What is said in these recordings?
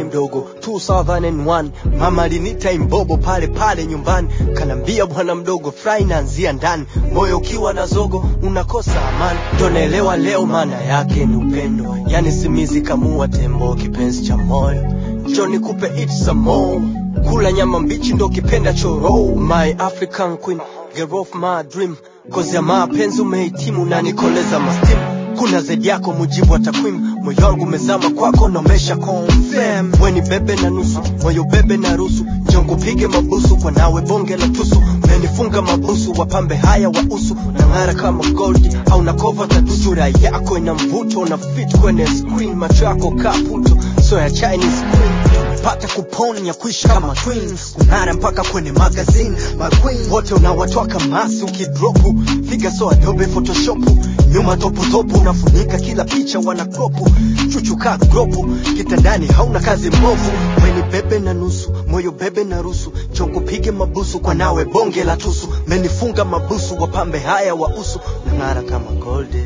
mdogo 2001 mama alinita imbobo pale pale nyumbani kanambia bwana mdogo fry naanzia ndani moyo ukiwa na zogo unakosa amani ndo naelewa leo maana yake ni upendo yani simizi kamua tembo kipenzi cha moyo njo nikupe it some more kula nyama mbichi ndo kipenda choro my african queen girl of my dream kozi ya mapenzi umehitimu na nikoleza mastimu kuna zaidi yako mujibu wa takwimu moyo wangu umezama kwako nomesha confirm weni bebe na nusu moyo bebe na rusu njongo pige mabusu kwa nawe bonge la tusu umenifunga mabusu wapambe haya wa usu nang'ara kama gold au na kova tatu sura yako ina mvuto na fit kwenye screen macho yako kaputo so ya chinese queen pata kuponya kuishi kama twins kung'ara mpaka kwenye magazine maqueen wote unawatoa kamasi ukidropu figa so adobe photoshopu nyuma toputopu unafunika kila picha wana kropu chuchuka gropu kitandani hauna kazi mbovu weni bebe na nusu moyo bebe na rusu chongo pige mabusu kwa nawe bonge la tusu menifunga mabusu wapambe haya wa usu nang'ara kama golde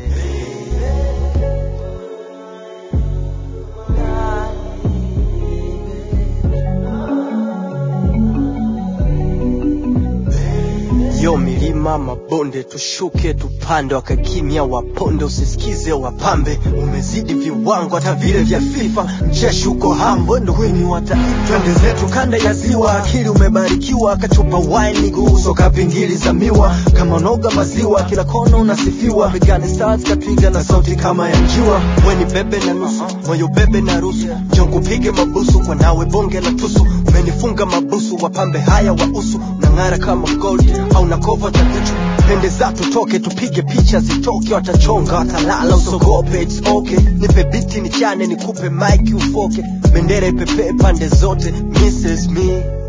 yo milima mabonde tushuke tupande wakakimya waponde usisikize wapambe umezidi viwango hata vile vya fifa mcheshi uko hambo ndo wini wa taifa twende zetu kanda ya ziwa akili umebarikiwa kachupa wine guso kapingili za miwa kama noga maziwa kila kona unasifiwa pigani stars katwiga na sauti kama ya njiwa weni bebe na nusu moyo bebe na rusu jongo pige mabusu kwa nawe bonge la tusu umenifunga mabusu wapambe haya wa usu nang'ara kama gold au na kova takuchu pendeza tutoke tupige picha zitoke watachonga watalala usogope it's okay nipe biti nichane nikupe mike ufoke bendera ipepee pande zote mrs me